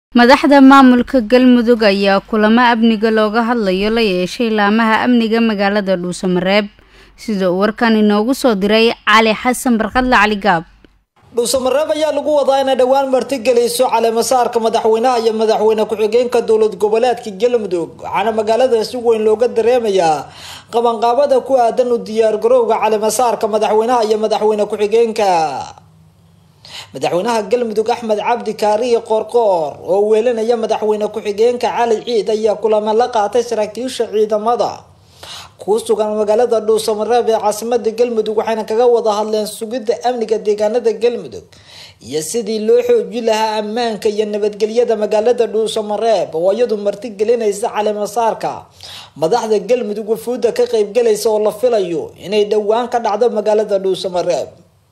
madaxda maamulka galmudug ayaa kulamo amniga looga hadlayo la yeeshay laamaha amniga magaalada dhuusamareeb sida uu warkan inoogu soo diray cali xasan barkadle cali gaab dhuusamareeb ayaa lagu wadaa inay dhowaan martigelayso caleemasaarka madaxweynaha iyo madaxweyne ku-xigeenka dowlad goboleedka galmudug waxaana magaalada si weyn looga dareemayaa qabanqaabada ku aadan u diyaargarowga caleemasaarka madaxweynaha iyo madaxweyne ku-xigeenka madaxweynaha galmudug axmed cabdi kaariye qoorqoor oo weelinaya madaxweyne ku-xigeenka cali ciid ayaa kulamo la qaatay saraakiisha ciidamada ku sugan magaalada dhuusamareeb ee caasimada galmudug waxayna kaga wada hadleen sugidda amniga deegaanada galmudug iyo sidii loo xoojin lahaa ammaanka iyo nabadgelyada magaalada dhuusamareeb oo iyadu martigelinaysa caleemasaarka madaxda galmudug wafuudda ka qeybgalaysa oo la filayo inay dhowaan ka dhacdo magaalada dhuusamareeb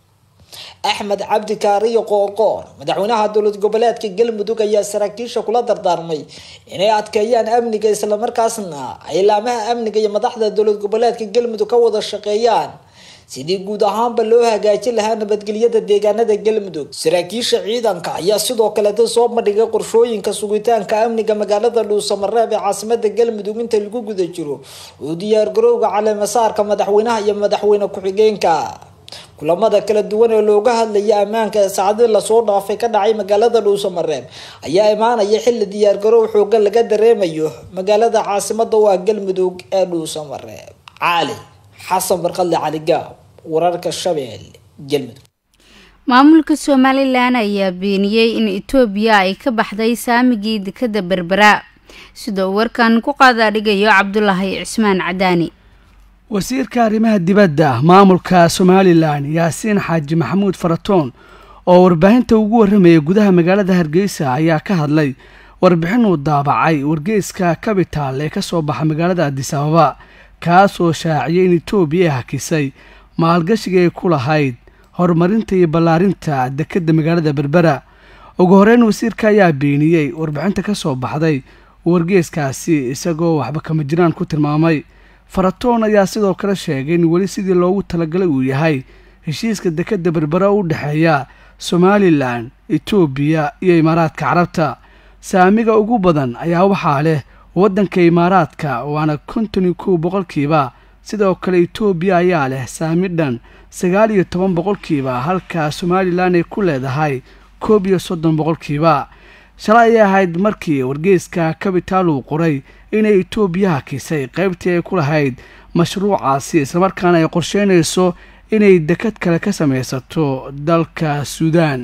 axmed cabdi kaariyo qoorqoor madaxweynaha dowlad goboleedka galmudug ayaa saraakiisha kula dardaarmay inay adkeeyaan amniga islamarkaasna ay laamaha amniga iyo madaxda dowlad goboleedka galmudug ka wada shaqeeyaan sidii guud ahaanba loo hagaajin lahaa nabadgelyada deegaanada galmudug saraakiisha ciidanka ayaa sidoo kaleeta soo bandhigay qorshooyinka sugitaanka amniga magaalada dhuusamareeb ee caasimada galmudug inta lagu guda jiro uu diyaargarowga caleemasaarka madaxweynaha iyo madaxweyne ku-xigeenka kulamada kala duwan ee looga hadlaya ammaanka ee saacadii lasoo dhaafay ka dhacay magaalada dhuusamareeb ayaa imaanaya xilli diyaargarow xoogan laga dareemayo magaalada caasimada u ah galmudug ee dhuusamareeb cali xasan barkadle cali gaab wararka shabeelle galmudug maamulka somalilan ayaa beeniyey in itoobiya ay ka baxday saamigii dekada berbera sida uu warkan ku qaadaadhigayo cabdulaahi cismaan cadaani wasiirka arrimaha dibadda maamulka somalilan yaasiin xaaji maxamuud faratoon oo warbaahinta ugu warramayay gudaha magaalada hargeysa ayaa ka hadlay warbixin uu daabacay wargeyska cabital ee kasoo baxa magaalada adis ababa kaasoo shaaciyay in etoobiya ay hakisay maalgashiga ay ku lahayd horumarinta iyo ballaarinta dekedda magaalada berbera ugu horeyn wasiirka ayaa beeniyey warbixinta kasoo baxday wargeyskaasi isagoo waxba kama jiraan ku tilmaamay faratoon ayaa sidoo kale sheegay in weli sidii loogu talagalay uu yahay heshiiska dekadda berbera u dhexeeya somalilan etoobiya iyo imaaraadka carabta saamiga ugu badan ayaa waxaa leh waddanka imaaraadka waana konton iyo kow boqolkiiba sidoo kale etoobiya ayaa leh saami dhan sagaal iyo toban boqolkiiba halka somalilan ay ku leedahay koob iyo soddon boqolkiiba shalay ayay ahayd markii wargeyska cabital uu qoray inay etoobiya hakisay qaybtii ay ku lahayd mashruucaasi islamarkaana ay qorsheynayso inay dekad kale ka samaysato dalka suudaan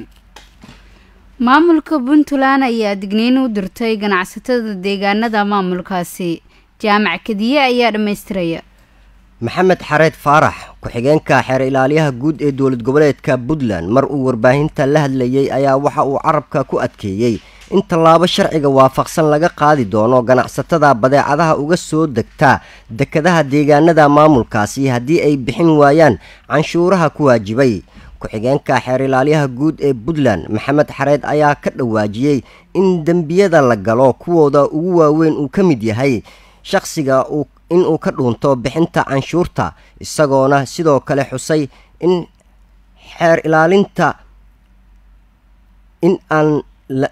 maamulka puntland ayaa digniin u dirtay ganacsatada deegaanada maamulkaasi jaamac kadiye ayaa dhammaystiraya maxamed xareed faarax ku-xigeenka xeer ilaaliyaha guud ee dowlad goboleedka puntland mar uu warbaahinta la hadlayay ayaa waxa uu carabka ku adkeeyey in tallaabo sharciga waafaqsan laga qaadi doono ganacsatada badeecadaha uga soo degta dekadaha deegaanada maamulkaasi haddii ay bixin waayaan canshuuraha ku waajibay ku-xigeenka xeer ilaalyaha guud ee puntland maxamed xareed ayaa ka dhawaajiyey in dembiyada la galo kuwooda ugu waaweyn uu ka mid yahay shaqsiga uu inuu ka dhuunto bixinta canshuurta isagoona sidoo kale xusay in xeer ilaalinta in aan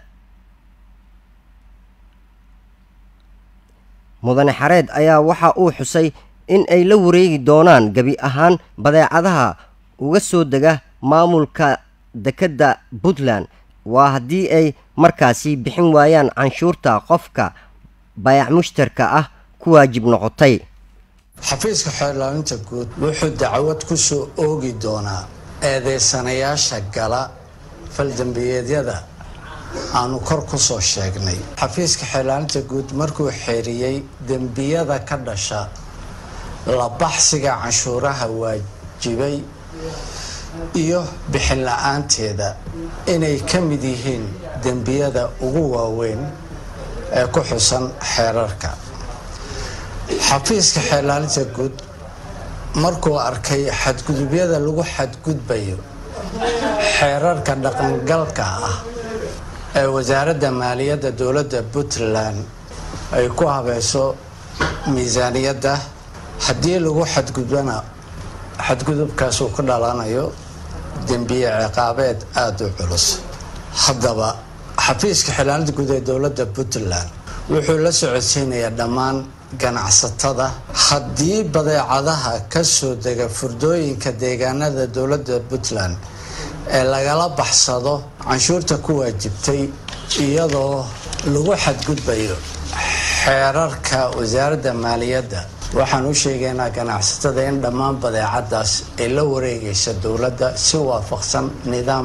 mudane xareed ayaa waxa uu xusay in ay la wareegi doonaan gebi ahaan badeecadaha uga soo dega maamulka dekedda puntland waa haddii ay markaasi bixin waayaan canshuurta qofka bayac mushtarka ah ku waajib noqotay xafiiska xeerlaalinta guud wuxuu dacwad ku soo oogi doonaa eedeysanayaasha gala faldambiyeedyada aanu kor ku soo sheegnay xafiiska xeerlaalinta guud markuu xeeriyey dembiyada ka dhasha labaxsiga canshuuraha waajibay iyo bixin la-aanteeda inay ka mid yihiin dembiyada ugu waaweyn ee ku xusan xeerarka xafiiska xeerlaalinta guud markuu arkay xadgudubyada lagu xadgudbayo xeerarka dhaqangalka ah ee wasaaradda maaliyadda dowladda puntland ay ku habayso miisaaniyadda haddii lagu xadgudbana xadgudubkaasuu ku dhalanayo dembiye ciqaabeed aada u culus haddaba xafiiska xildhibaanada guud ee dowladda puntland wuxuu la socodsiinayaa dhammaan ganacsatada haddii badeecadaha ka soo dega furdooyinka deegaanada dowladda puntland ee lagala baxsado canshuurta ku waajibtay iyadoo lagu xadgudbayo xeerarka wasaaradda maaliyadda waxaan u sheegaynaa ganacsatada in dhammaan badeecadaas ay la wareegaysa dowladda si waafaqsan nidaam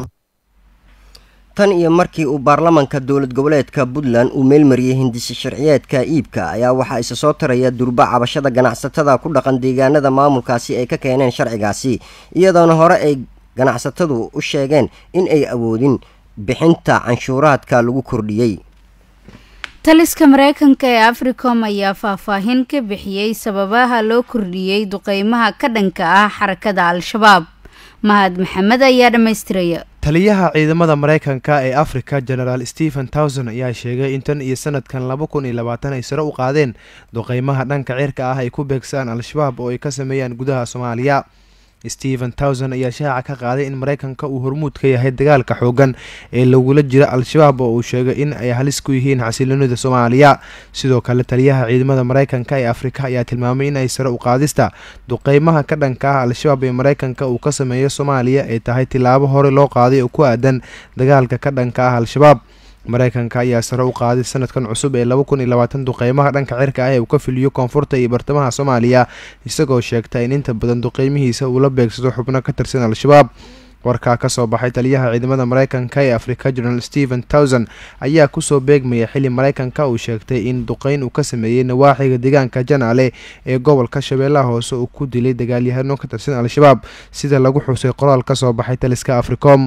tan iyo markii uu baarlamanka dowlad goboleedka puntland uu meelmariyey hindisi sharciyeedka iibka ayaa waxaa isa soo taraya durba cabashada ganacsatada ku dhaqan deegaanada maamulkaasi ay ka keeneen sharcigaasi iyadoona hore ay ganacsatadu u sheegeen in ay awoodin bixinta canshuuraadka lagu kordhiyey taliska mareykanka ee africom ayaa faahfaahin ka bixiyey sababaha loo kordhiyey duqeymaha ka dhanka ah xarakada al-shabaab mahad maxamed ayaa dhammaystiraya taliyaha ciidamada mareykanka ee afrika genaraal stephen towson ayaa sheegay in tan iyo sanadkan laba kun iyo labaatan ay sare u qaadeen duqeymaha dhanka cirka ah ay ku beegsaan al-shabaab oo ay ka sameeyaan gudaha soomaaliya stephen towson ayaa shaaca ka qaaday in mareykanka uu hormuud ka yahay dagaalka xoogan ee lagula jira al-shabaab oo uu sheegay in ay halis ku yihiin xasiloonida soomaaliya sidoo kale taliyaha ciidamada mareykanka ee afrika ayaa tilmaamay in ay sare u qaadista duqeymaha ka dhanka ah al-shabaab ee mareykanka uu ka sameeyo soomaaliya ay tahay tilaabo hore loo qaaday oo ku aadan dagaalka ka dhanka ah al-shabaab mareykanka ayaa sare u qaaday sanadkan cusub ee laba kun iyo labaatan duqeymaha dhanka cirka ah ee uu ka filiyo koonfurta iyo bartamaha soomaaliya isagoo sheegta in inta badan duqeymihiisa uu la beegsado xubno ka tirsan al-shabaab warkaa kasoo baxay taliyaha ciidamada mareykanka ee afrika general stephen towson ayaa kusoo beegmaya xili mareykanka uu sheegtay in duqeyn uu ka sameeyey nawaaxiga deegaanka janaale ee gobolka shabeellaha hoose uu ku dilay dagaalyahano ka tirsan al-shabaab sida lagu xusay qoraal kasoo baxay taliska africom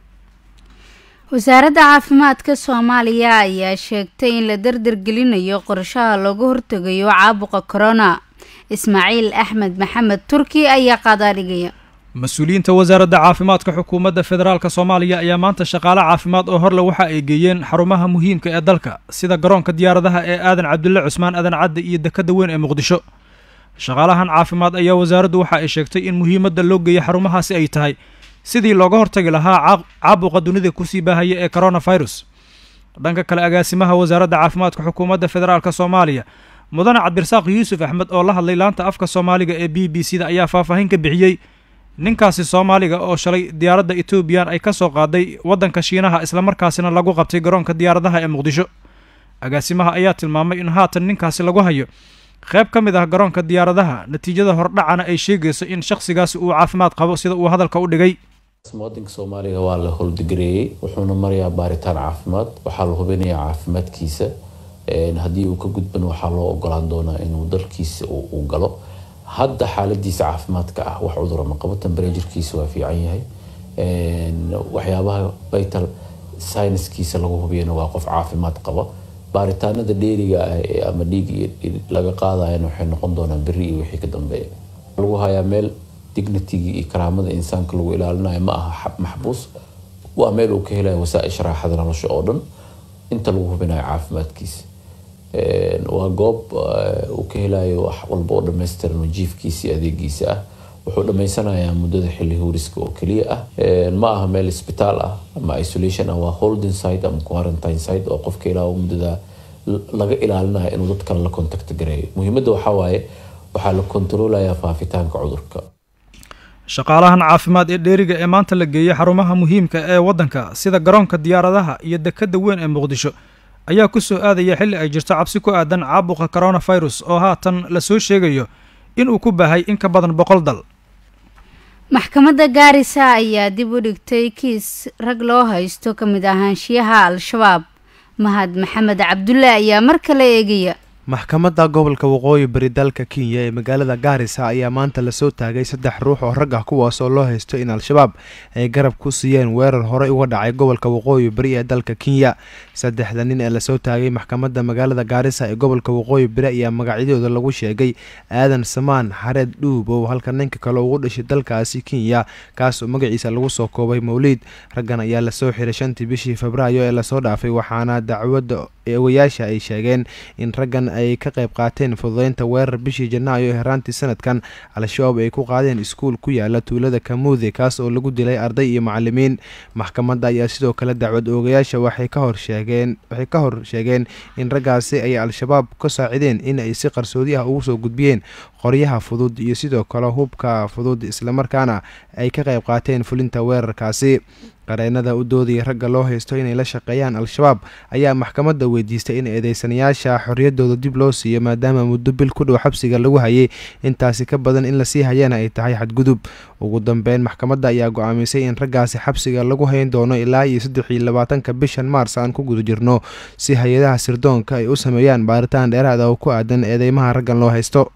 wasaaradda caafimaadka soomaaliya ayaa sheegtay in la dardargelinayo qorshaha looga hortegayo caabuqa corona ismaaciil axmed maxamed turki ayaa qaadaadhigaya mas-uuliyiinta wasaaradda caafimaadka xukuumadda federaalk soomaaliya ayaa maanta shaqaale caafimaad oo horle waxa ay geeyeen xarumaha muhiimka ee dalka sida garoonka diyaaradaha ee aadan cabdulle cusmaan aadan cadde iyo dekadda weyn ee muqdisho shaqaalahan caafimaad ayaa wasaaraddu waxa ay sheegtay in muhiimadda loo geeyay xarumahaasi ay tahay sidii looga hortagi lahaa caabuqa dunida kusii baahaya ee coronavirus dhanka kale agaasimaha wasaaradda caafimaadka xukuumadda federaalk soomaaliya mudane cabdirasaaq yuusuf axmed oo la hadlay laanta afka soomaaliga ee b b c da ayaa faahfaahin ka bixiyey ninkaasi soomaaliga oo shalay diyaaradda etoobiyan ay ka soo qaaday waddanka shiinaha islamarkaasina lagu qabtay garoonka diyaaradaha ee muqdisho agaasimaha ayaa tilmaamay in haatan ninkaasi lagu hayo qayb ka mid ah garoonka diyaaradaha natiijada hordhacana ay sheegayso in shakhsigaasi uu caafimaad qabo sida uu hadalka u dhigay muwaadinka soomaaliga waa la howldigareeyey wuxuuna marayaa baaritaan caafimaad waxaa la hubinayaa caafimaadkiisa haddii uu ka gudban waxaa loo ogolaan doonaa inuu dalkiisa uu galo hadda xaaladiisa caafimaadka ah wax cudurama qabo tambarejirkiisa waa fiican yahay waxyaabaha vital syniskiisa lagu hubiyana waa qof caafimaad qaba baaritaanada dheeriga ah ama dhiig laga qaadayana waxay noqon doonaan beri iyo wixii ka dambeeya lagu hayaa meel dignitigii iyo karaamada insaanka lagu ilaalinayo ma aha maxbuus waa meel uu ka helayo wasaaisha raaxada nolosha oo dhan inta lagu hubinayo caafimaadkiisa waa goob uu ka helayo wax walba oo dhammaystiran oo jiifkiisa iyo adeegiisa ah wuxuu dhammaysanayaa muddada xilli huuriska oo keliya ah ma aha meel isbitaal ah ama isolation ah waa holding site ama quarantine site oo qofka ilaa muddada laga ilaalinayo inuu dad kale la contact gareeyo muhiimadda waxaa waaye waxaa la kontroolayaa faafitaanka cudurka shaqaalahan caafimaad ee dheeriga ee maanta la geeyey xarumaha muhiimka ee waddanka sida garoonka diyaaradaha iyo dekadda weyn ee muqdisho ayaa ku soo aadaya xilli ay jirto cabsi ku aadan caabuqa coronavirus oo haatan la soo sheegayo inuu ku baahay in ka badan boqol dal maxkamadda gaarisa ayaa dib u dhigtay kiis rag loo haysto ka mid ahaanshiyaha al-shabaab mahad maxamed cabdulle ayaa mar kale eegaya maxkamadda gobolka waqooyi bari dalka kenya ee magaalada gaarisa ayaa maanta lasoo taagay saddex ruux oo rag ah kuwaas oo loo haysto in al-shabaab ay garab ku siiyeen weerar horey uga dhacay gobolka waqooyi bari ee dalka kenya saddexda nin ee lasoo taagay maxkamadda magaalada gaarisa ee gobolka waqooyi bari ayaa magacyadooda lagu sheegay aadan samaan xareed dhuubow halka ninka kale ugu dhashay dalkaasi kenya kaasoo magaciisa lagu soo koobay mawliid raggan ayaa lasoo xiray shantii bishii febraayo ee lasoo dhaafay waxaana dacwadda eewayaasha ay sheegeen in raggan ay ka qayb qaateen fududeynta weerar bishii janaayo ee heraantii sanadkan al-shabaab ay ku qaadeen iskuul ku yaala tuulada kamuude kaas oo lagu dilay arday iyo macalimiin maxkamadda ayaa sidoo kale dacwad oogayaasha waxay ka hor sheegeen waxay ka hor sheegeen in raggaasi ay al-shabaab ka saacideen in ay si qarsoodi ah ugu soo gudbiyeen qoryaha fudud iyo sidoo kale hubka fudud islamarkaana ay ka qayb qaateen fulinta weerarkaasi qareenada u doodaya ragga loo haysto inay la shaqeeyaan al-shabaab ayaa maxkamadda weydiistay in eedeysanayaasha xorriyaddooda dib loo siiyo maadaama muddo bil ku dhow xabsiga lagu hayay intaasi ka badan in lasii hayana ay tahay xadgudub ugu dambeyn maxkamadda ayaa go-aamisay in raggaasi xabsiga lagu hayn doono ilaa iyo saddex iyo labaatanka bishan maars aan ku guda jirno si hay-adaha sirdoonka ay u sameeyaan baaritaan dheeraada oo ku aadan eedeymaha raggan loo haysto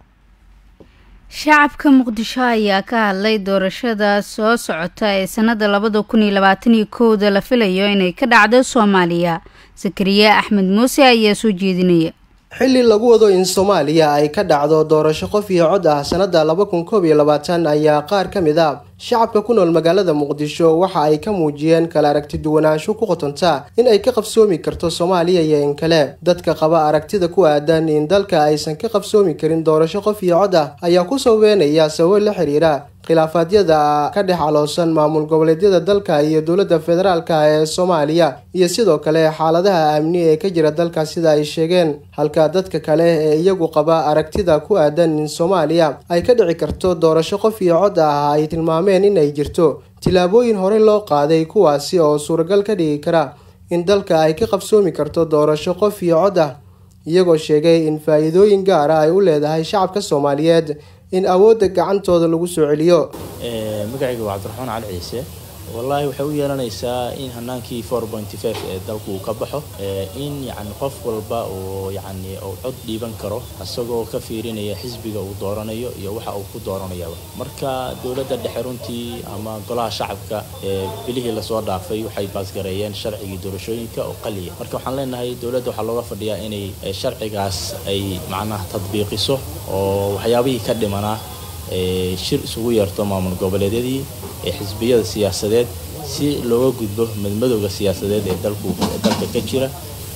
shacabka muqdisho ayaa ka hadlay doorashada soo socota ee sanada labada kun iyo labaataniyo kowda la filayo inay ka dhacdo soomaaliya sakariye axmed muuse ayaa soo jeedinaya xilli lagu wado in soomaaliya ay ka dhacdo doorasho qof iyo cod ah sanada laba kun koob iyo labaatan ayaa qaar ka mid a shacabka ku nool magaalada muqdisho waxa ay ka muujiyeen kala aragti duwanaansho ku qotonta in ay ka qabsoomi karto soomaaliya iyo in kale dadka qaba aragtida ku aadan in dalka aysan ka qabsoomi karin doorasho qof iyo cod ah ayaa ku saweynaya sababo la xiriira khilaafaadyada ka dhex caloosan maamul goboleedyada dalka iyo dowladda federaalka ee soomaaliya iyo sidoo kale xaaladaha amni ee ka jira dalka sida ay sheegeen halka dadka kale ee iyagu qaba aragtida ku aadan in soomaaliya ay ka dhici karto doorasho qof iyo cod ah ay tilmaameen in ay jirto tillaabooyin horey loo qaaday kuwaasi oo suuragal ka dhigi kara in dalka ay ka qabsoomi karto doorasho qof iyo cod ah iyagoo sheegay in faa-iidooyin gaara ay u leedahay shacabka soomaaliyeed in awoodda gacantooda lagu soo celiyo magacayga waa cabdiraxmaan cali ciise wallaahi waxay u yeelanaysaa in hanaankii four pointy five ee dalku uu ka baxo in yacni qof walba uu yacni uu cod dhiiban karo isagoo ka fiirinaya xisbiga uu dooranayo iyo waxa uu ku dooranayaba marka dowladda dhexe runtii ama golaha shacabka ee bilihii lasoo dhaafay waxay baasgareeyeen sharcigii doorashooyinka oo qaliya marka waxaan leenahay dowladda waxaa looga fadhiyaa inay sharcigaas ay macnaha tadbiiqiso oo waxyaabihii ka dhimanaa shir isugu yeerto maamul goboleedyadii ee xisbiyada siyaasadeed si looga gudbo madmadowga siyaasadeed ee dalku dalka ka jira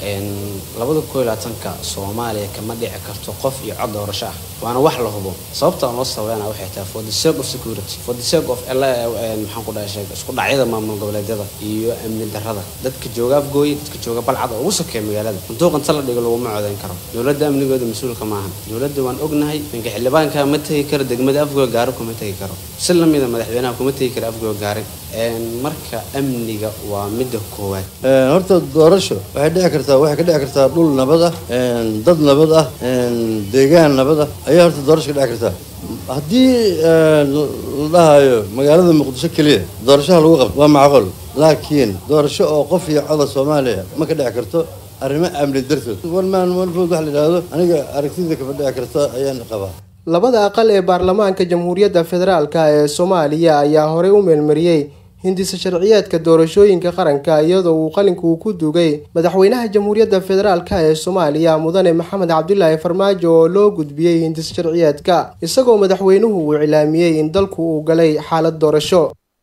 labada koo labaatanka soomaaliya kama dhici karto qof iyo cod doorasho ah waana wax la hubo sababta aan loo sabeynaa waxay tahay for the sake of security for the sake of maxaan ku dhahay isku dhacyada maamul goboleedyada iyo amni darrada dadka jooga afgooye dadka jooga balcad oo ugu sokeeya magaalada sanduuqanta la dhigo laguma codeyn karo dowladda amnigooda mas-uulka maahan dowladda waan ognahay ninka xildhibaanka ma tegi karo degmada afgooy gaari kuma tegi karo si lamida madaxweynaha kuma tegi karo afgooy gaari marka amniga waa midda koowaad horta doorasho waxay dhici kartaa waxay ka dhici kartaa dhul nabad ah dad nabad ah deegaan nabad ah ayaa horta doorasho ka dhici kartaa haddii la dhahayo magaalada muqdisho keliya doorashaha lagu qabto waa macquul laakiin doorasho oo qof iyo coda soomaaliya ma ka dhici karto arrimo amni dartood walmaan walfood wax la yidhaahdo aniga aragtida kama dhici karta ayaan qabaa labada aqal ee baarlamaanka jamhuuriyadda federaalka ee soomaaliya ayaa horey u meelmariyey hindisa sharciyeedka doorashooyinka qaranka iyadoo uu qalinka uu ku dugay madaxweynaha jamhuuriyadda federaalka ee soomaaliya mudane maxamed cabdulaahi farmaajo oo loo gudbiyey hindisa sharciyeedka isagoo madaxweynuhu uu cilaamiyey in dalku uu galay xaalad doorasho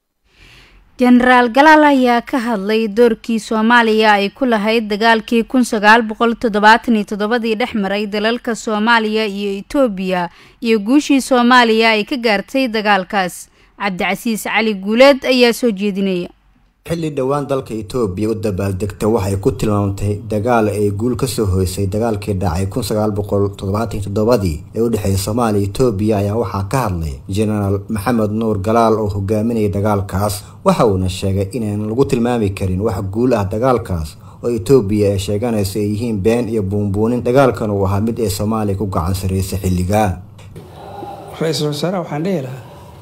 jenaraal galaal ayaa ka hadlay doorkii soomaaliya ay ku lahayd dagaalkii kun sagaal boqol toddobaatan iyo toddobadii dhex maray dalalka soomaaliya iyo itoobiya iyo guushii soomaaliya ay ka gaartay dagaalkaas cabdicasiis cali guuleed ayaa soo jeedinaya xilli dhowaan dalka itoobiya u dabaaldegta waxay ku tilmaamtay dagaal ay guul kasoo hoysay dagaalkii dhacay kun sagaal boqol toddobaatan toddobadii ee u dhexeeyay soomaaliya itoobiya ayaa waxaa ka hadlay jenaraal maxamed nuur galaal oo hogaaminayay dagaalkaas waxa uuna sheegay inaan lagu tilmaami karin wax guul ah dagaalkaas oo itoobiya ay sheeganayso ay yihiin been iyo buunbuunin dagaalkan uu ahaa mid ay soomaaliya ku gacan sarreysay xilligaa ra-iisul wasaaraha waxaan dhihi lahaa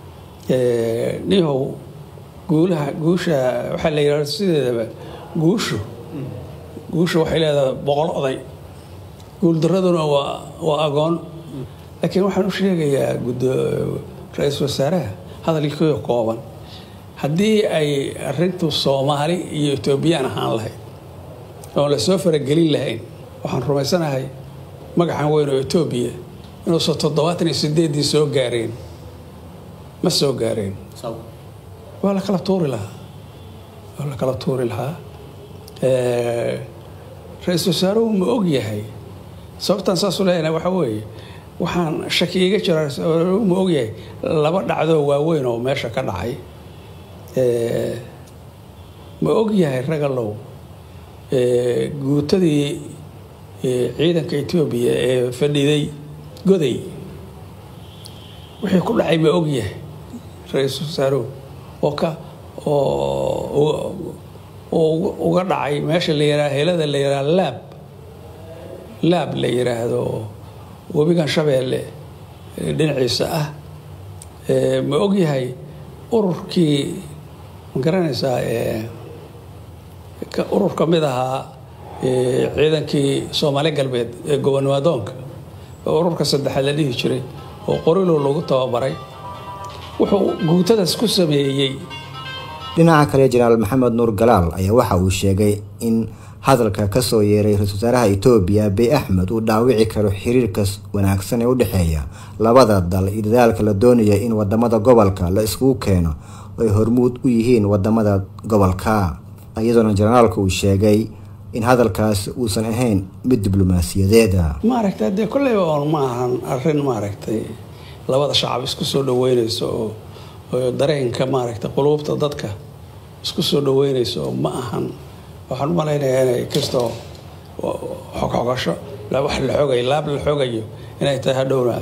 nihow guulaha guusha waxaa la yidhahda sideedaba guushu guushu waxay leedahay boqol oday guuldaraduna waa waa agoon laakiin waxaan u sheegayaa gudo ra-iisul wasaaraha hadalkii kooban haddii ay arintu soomaali iyo etoobiyaan ahaan lahayd oon lasoo faragelin lahayn waxaan rumaysanahay magacan weyn oo etoobiya inuusan toddobaatan iyo sideeddii soo gaareen ma soo gaareen waa la kala tuuri lahaa waa la kala tuuri lahaa ra-iisul wasaaruhu ma og yahay sababtaan saasu leeyahay waxa weeye waxaan shaki iga jira ra-iisul wasaaruhu ma og yahay laba dhacdoo waaweyn oo meesha ka dhacay ma og yahay ragalow guutadii ciidanka etoobiya ee fadhiday goday wixii ku dhacay ma og yahay ra-iisul wasaaruhu oo ka oo uga dhacay meesha la yiraha helada la yiraha laab laab la yiraahdo webigan shabeelle dhinaciisa ah ma og yahay ururkii ma garanaysaa urur ka mid ahaa ciidankii soomaali galbeed ee gobonimaadoonka oo ururka saddexaad la dhihi jiray oo qorilo lagu tababaray wuxuu guutadaas ku sameeyey dhinaca kale jenaraal maxamed nuur galaal ayaa waxa uu sheegay in hadalka kasoo yeeray ra-isul wasaaraha etoobiya abiy axmed uu dhaawici karo xiriirka wanaagsan ee u dhexeeya labada dal iyo dadaalka la doonaya in wadamada gobolka la iskugu keeno oo ay hormuud u yihiin wadamada gobolka iyadoona jenaraalka uu sheegay in hadalkaas uusan ahayn mid diblomaasiyadeeda maaragtay dee kolleyba oon ma ahan arrin maaragtay labada shacab isku soo dhaweynayso oo oo dareenka maaragtay quluubta dadka isku soo dhaweynayso oo ma ahan waxaan u malaynayaa inay kastoo xogxogasho wax la xogayo laab la xogayo inay tahay hadhowna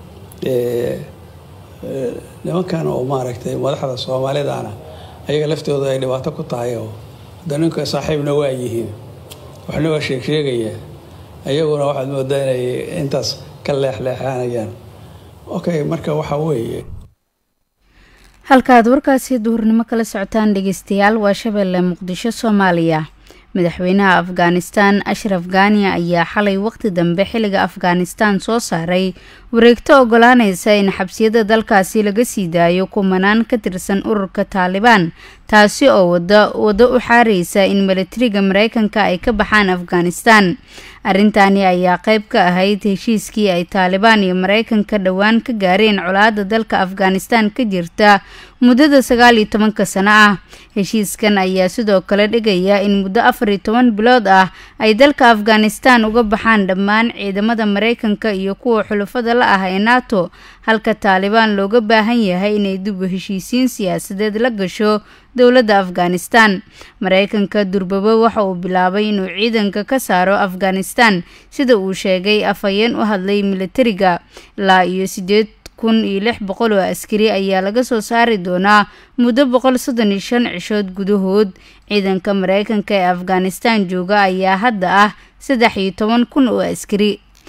nimankan oo maaragtay madaxda soomaalidana ayaga laftooda ay dhibaato ku tahay oo hadda ninka saaxiibna waa yihiin waxna waa sheeg sheegaya ayaguna waxaad moodaa inay intaas ka leexleexanayaan okay marka waxa weeye halkaad warkaasi duhurnimo kala socotaan dhegeystayaal waa shabeelle muqdisho soomaaliya madaxweynaha afghanistan ashraf ghani ayaa xalay waqti dambe xilliga afghanistan soo saaray wareegto ogolaanaysa in xabsiyada dalkaasi laga sii daayo kumanaan ka tirsan ururka taalibaan taasi oo wado u xaareysa in milatariga mareykanka ay ka baxaan afghanistan arrintani ayaa qeyb ka ahayd heshiiskii ay taalibaan iyo mareykanka dhowaan ka gaareen colaada dalka afghanistan ka jirta muddada sagaal iyo tobanka sano ah heshiiskan ayaa sidoo kale dhigaya in muddo afar iyo toban bilood ah ay dalka afghanistan uga baxaan dhammaan ciidamada mareykanka iyo kuwa xulufada la ah ee nato halka taalibaan looga baahan yahay inay dib u heshiisiin siyaasadeed la gasho dowladda afghanistan mareykanka durbabo waxa uu bilaabay inuu ciidanka ka saaro afghanistan sida uu sheegay afhayeen u hadlay militariga ilaa iyo sideed kun iyo lix boqol oo askari ayaa laga soo saari doonaa muddo boqol soddon iyo shan cishood gudahood ciidanka mareykanka ee afghanistan jooga ayaa hadda ah saddex iyo toban kun oo askari